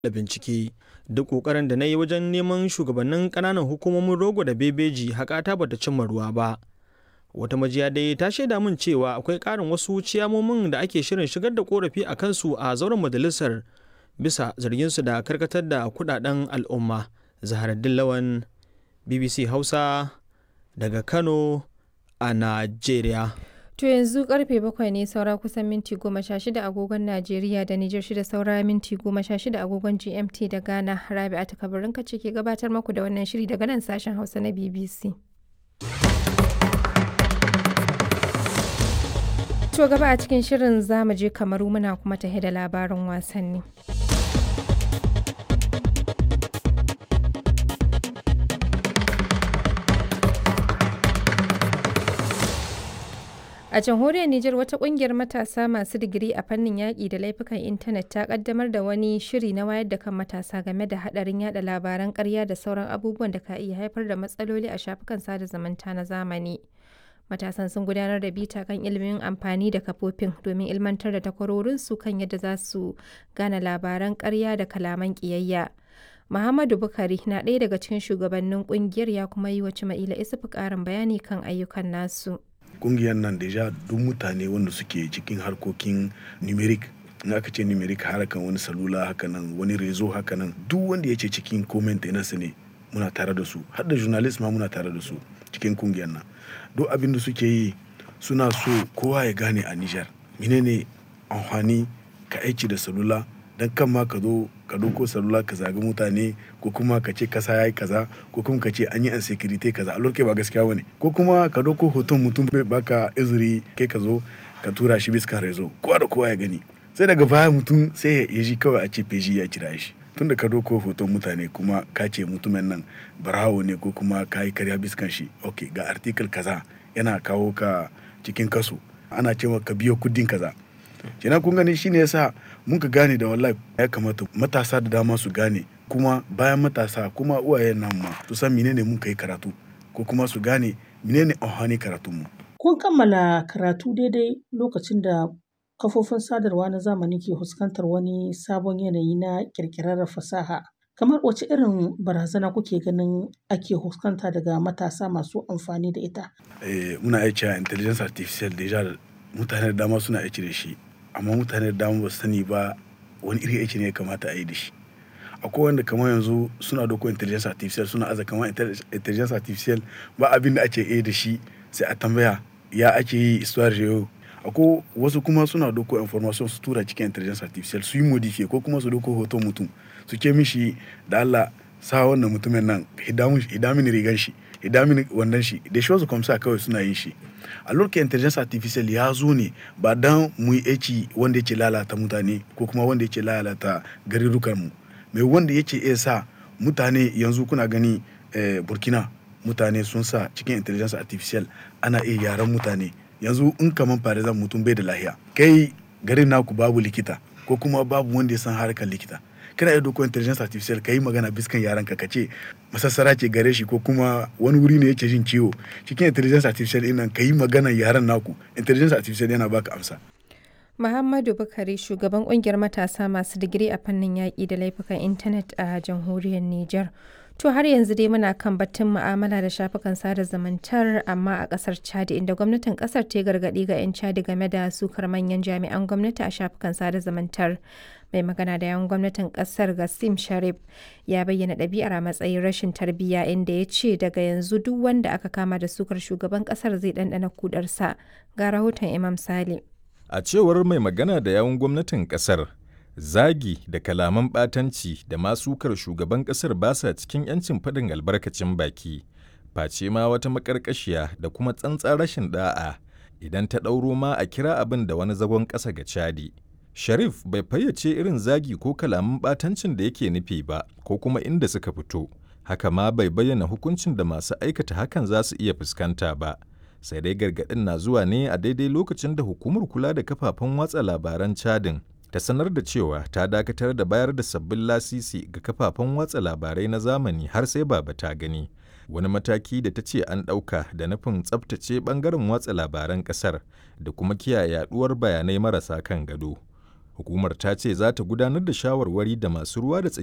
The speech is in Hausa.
da bincike duk ƙoƙarin da na yi wajen neman shugabannin ƙananan hukumomin rogo da bebeji haƙata bata cimma ruwa ba wata majiya dai ta shaida min cewa akwai ƙarin wasu ciyamomin da ake shirin shigar da korafi a kansu a zauren majalisar bisa zarginsu da karkatar da kudaden al'umma zaharaddin lawan bbc hausa daga kano a najeriya To yanzu karfe bakwai ne saura kusan minti goma sha shida agogon Najeriya da Nijar shida saura minti goma sha shida agogon GMT da Ghana. Rabi'a ta kabarin ce ke gabatar maku da wannan shiri daga nan sashen Hausa na BBC. To gaba a cikin shirin zamu je kamaru muna kuma tahe da labarin wasanni. A jamhuriyar Nijar wata kungiyar matasa masu digiri a fannin yaƙi da laifukan intanet ta kaddamar da wani shiri na wayar da kan matasa game da haɗarin yada labaran ƙarya da sauran abubuwan da ka iya haifar da matsaloli a shafukan sada zumunta na zamani. Matasan sun gudanar da bita kan ilimin amfani da kafofin domin ilmantar da takwarorinsu kan yadda za su gane labaran ƙarya da kalaman ƙiyayya. Muhammadu Bukari na ɗaya daga cikin shugabannin ƙungiyar ya kuma yi wa Cima'ila Isufu ƙarin bayani kan ayyukan nasu. kungiyar nan deja duk mutane wanda suke cikin harkokin numeric in aka ce numeric harkan wani salula haka nan wani rezo haka nan duk wanda ya ce cikin comment su ne muna tare da su har da journalist ma muna tare da su cikin kungiyar nan duk abin da suke yi suna so kowa ya gane a Nijar menene amfani ka aiki da salula dan kan ma ka zo ka doko salula ka zagi mutane ko kuma ka ce kasa yayi kaza ko kuma ka ce an yi insecurity kaza a lokacin ba gaskiya bane ko kuma ka doko hoton mutum bai baka izuri kai ka zo ka tura shi bisa rezo kowa da kowa ya gani sai daga baya mutum sai ya ji kawai a ce feji ya kira shi tun da ka doko hoton mutane kuma ka ce mutumin nan barawo ne ko kuma ka yi karya biskan shi ok ga article kaza yana kawo ka cikin kaso ana cewa ka biyo kudin kaza kenan kun gani shine yasa mun ka gane da wallahi ya kamata matasa da dama su gane kuma bayan matasa kuma uwayen nan ma su san menene mun kai karatu ko kuma su gane menene amfani karatun mu kun kammala karatu daidai lokacin da kafofin sadarwa na zamani ke fuskantar wani sabon yanayi na kirkirar fasaha kamar wace irin barazana kuke ganin ake fuskanta daga matasa masu amfani da ita eh, muna aiki a intelligence artificial deja mutane da dama suna aiki da shi amma mutane da dama ba su sani ba wani iri aiki ne ya kamata a yi da shi akwai wanda kamar yanzu suna doko intelligence artificial suna aza kamar intelligence artificial ba abin da ake yi da shi sai a tambaya ya ake yi histoire yau akwai wasu kuma suna doko information su tura cikin intelligence artificial su yi modify ko kuma su doko hoton mutum su ke mishi da Allah sa wannan mutumin nan hidamin rigan shi hidamin wannan shi da shi wasu kwamsa kawai suna yin shi a lokacin intelligence artificial ya zo ne ba dan mu yi aiki wanda yake lalata mutane ko kuma wanda yake lalata garurukan mu mai wanda yake iya sa mutane yanzu kuna gani eh, burkina mutane sun sa cikin intelligence artificial ana iya yaran mutane yanzu in kaman farizan mutum bai da lahiya kai garin naku babu likita ko kuma babu wanda ya san harkar likita kana iya doko intelligence artificial ka yi magana biskan yaran ka ce masassara ce gare shi ko kuma wani wuri ne yake jin ciwo cikin intelligence artificial ɗin nan ka yi magana yaran naku intelligence artificial yana baka amsa Muhammadu Bukari shugaban kungiyar matasa masu digiri a fannin yaƙi da laifukan intanet a jamhuriyar Nijar. To har yanzu dai muna kan batun mu'amala da shafukan sada zumuntar amma a kasar Chad inda gwamnatin kasar ta gargaɗi ga 'yan Chad game da sukar manyan jami'an gwamnati a shafukan sada zumuntar. Mai magana da yawan gwamnatin kasar Gassim Sharif ya bayyana ɗabi'ar a matsayin rashin tarbiyya inda ya ce daga yanzu duk wanda aka kama da sukar shugaban kasar zai ɗanɗana kudarsa. Ga rahoton Imam Sale. A cewar mai magana da yawun gwamnatin kasar, zagi da kalaman ɓatanci da masukar shugaban ƙasar ba sa cikin 'yancin faɗin albarkacin baki, face ma wata maƙarƙashiya da kuma tsantsar rashin ɗa'a idan ta ɗauro ma a kira abin da wani zagon ƙasa ga Chadi. Sharif bai fayyace irin zagi ko kalaman ɓatancin da yake nufi ba ko kuma inda suka fito, haka ma bai bayyana hukuncin da masu aikata hakan za su iya fuskanta ba. Sai dai gargaɗin na zuwa ne a daidai lokacin da hukumar kula da kafafen watsa labaran Chadin ta sanar da cewa ta dakatar da bayar da sabbin lasisi ga kafafen watsa labarai na zamani har sai baba ta gani wani mataki da ta ce an ɗauka da nufin tsabtace ɓangaren watsa labaran ƙasar da kuma kiyaye yaɗuwar bayanai marasa kan gado Hukumar ta ce za ta gudanar da shawarwari da masu ruwa da tsaki